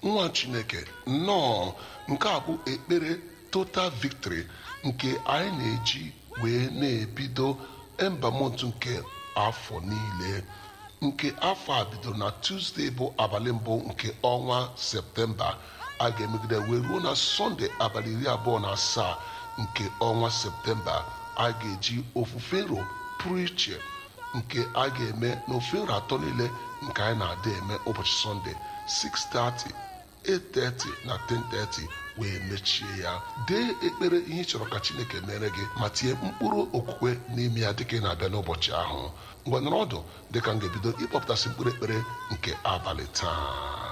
nwa chineke nnọọ nke a bụ ekpere total victory nke anyị na-eji wee na-ebido embamont nke afọ niile nke afọ a bidoro na tuzdee bụ abalị mbụ nke ọnwa septemba a ga-emegide wee ruo na sọnde abalị iri abụọ na asaa nke ọnwa septemba a ga-eji ofufe nro pụrụ iche nke a ga-eme n'ofe nro atọ niile nke anyị na-ada eme ụbọchị sọnde 6:30 8:30 na 10:30 wee mechie ya dee ekpere ihe ị chọrọ ka chineke mere gị ma tinye mkpụrụ okwukwe n'ime ya dịka ị na-abịa n'ụbọchị ahụ ngwa nọrọ ọdụ dịka m ga-ebido ịkpọpụtasị mkpụrụ ekpere nke abalị taa